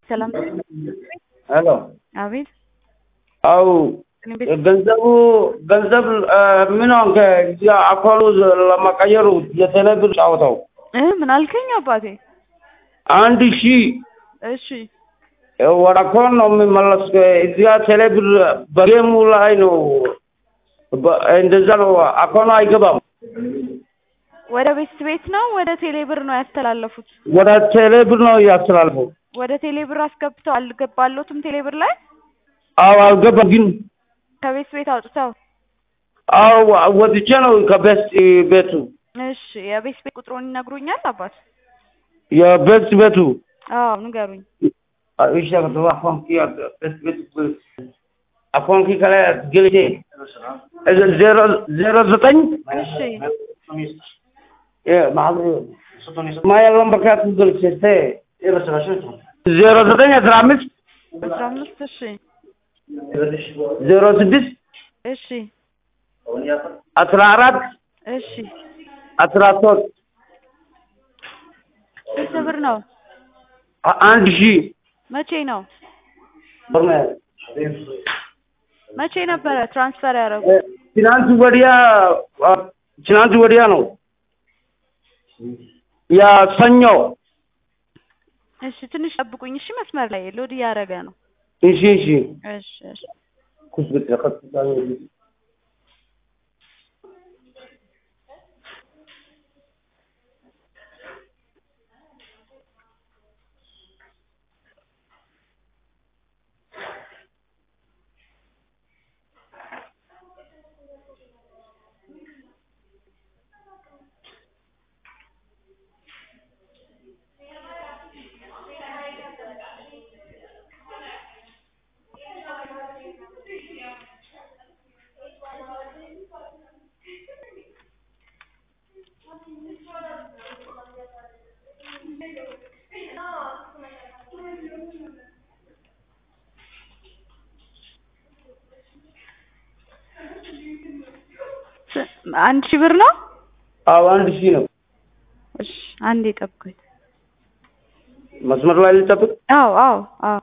ሰላም ሄሎ አቤት አው እኔ ቤት ገንዘቡ ገንዘብ ምን ሆንክ? እዚያ አካሉ ለመቀየሩ የቴሌብር ጫወታው እ ምን አልከኝ አባቴ? አንድ ሺህ እሺ ወደ አካውንት ነው የሚመለስ። እዚያ ቴሌብር በጌሙ ላይ ነው በ- እንደዛ ነው። አካውንት አይገባም። ወደ ቤት ቤት ነው ወደ ቴሌብር ነው ያስተላለፉት? ወደ ቴሌብር ነው እያስተላልፈው። ወደ ቴሌብር አስገብተው አልገባሎትም ቴሌብር ላይ አዎ አልገባም ግን ከቤት ቤት አውጥተው አዎ ወጥቼ ነው ከቤት ቤቱ እሺ የቤት ቤት ቁጥሩን ይነግሩኛል አባት? የቤት ቤቱ አዎ ንገሩኝ። እሺ አካውንት ቤት ቤት አካውንት ከላይ ገልጬ ዜሮ ዜሮ ዘጠኝ እሺ ማያለውን በርካቱ ገልጬ ዜሮ ዘጠኝ አስራ አምስት አስራ አምስት እሺ ዜሮ ስድስት እሺ አስራ አራት እሺ አስራ ሶስት ስንት ብር ነው? አንድ ሺህ መቼ ነው? መቼ ነበረ ትራንስፈር ያደረጉ? ትናንት ወዲያ ትናንት ወዲያ ነው ያ ሰኞ እሺ ትንሽ ጠብቁኝ እሺ መስመር ላይ ሎድ እያደረገ ነው። እሺ እሺ እሺ እሺ ስ- አንድ ሺህ ብር ነው? አዎ አንድ ሺህ ነው እሺ አንዴ ጠብቁኝ። መስመር ላይ ልጠብቅ አዎ አዎ አዎ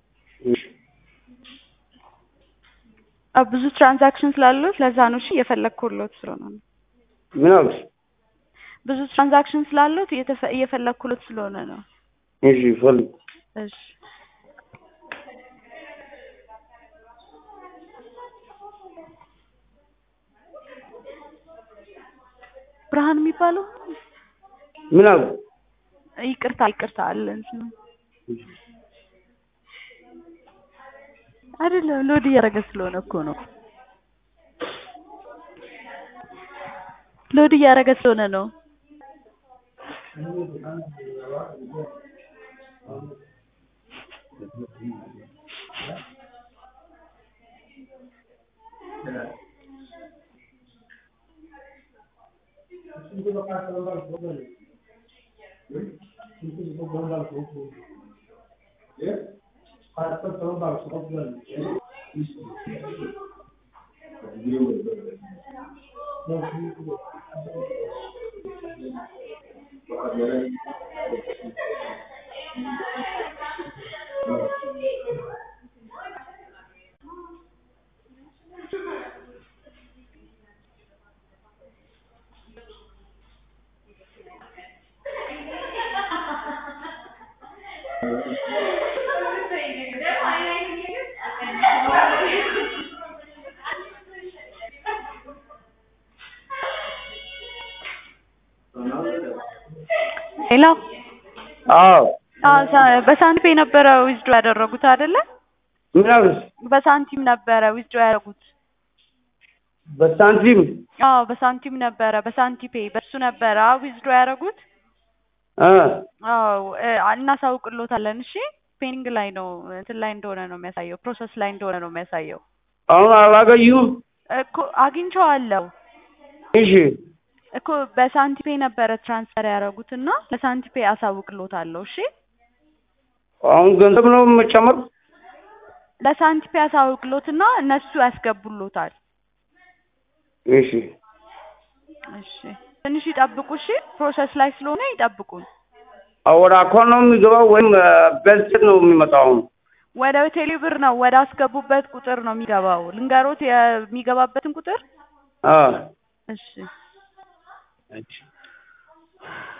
አዎ ብዙ ትራንዛክሽን ስላሉት ለዛ ነው እሺ እየፈለግኩሎት ስለሆነ ነው። ምን አልሽ ብዙ ትራንዛክሽን ስላሉት እየተፈ- እየፈለግኩሎት ስለሆነ ነው። እሺ ፈልግ እሺ ብርሃን የሚባለው ምን አልሽ ይቅርታ ይቅርታ አለ እንትኑ አይደለም ሎድ እያደረገ ስለሆነ እኮ ነው። ሎድ እያደረገ ስለሆነ ነው። ሄሎ አዎ አዎ ሳ- በሳንቲም የነበረ ዊዝድሮ ያደረጉት አይደለ? ምን አልሽ በሳንቲም ነበረ ዊዝድሮ ያደረጉት። በሳንቲም አዎ በሳንቲም ነበረ በሳንቲፔ በሱ ነበረ ዊዝድሮ ያደረጉት። እ አዎ እ እናሳውቅሎታለን። እሺ ፔኒንግ ላይ ነው እንትን ላይ እንደሆነ ነው የሚያሳየው፣ ፕሮሰስ ላይ እንደሆነ ነው የሚያሳየው። አሁን አላገኙም እኮ አግኝቼዋለሁ እሺ እኮ በሳንቲፔ ነበረ ትራንስፈር ያደረጉት እና ለሳንቲፔ አሳውቅሎታለሁ። እሺ አሁን ገንዘብ ነው የምጨምር ለሳንቲፔ አሳውቅሎትና እነሱ ያስገቡሎታል። እሺ እሺ ትንሽ ይጠብቁ። እሺ ፕሮሰስ ላይ ስለሆነ ይጠብቁን። ወደ አካውንት ነው የሚገባው ወይም በስልክ ነው የሚመጣው? ወደ ቴሌ ብር ነው ወደ አስገቡበት ቁጥር ነው የሚገባው። ልንገሮት የሚገባበትን ቁጥር አ እሺ እሺ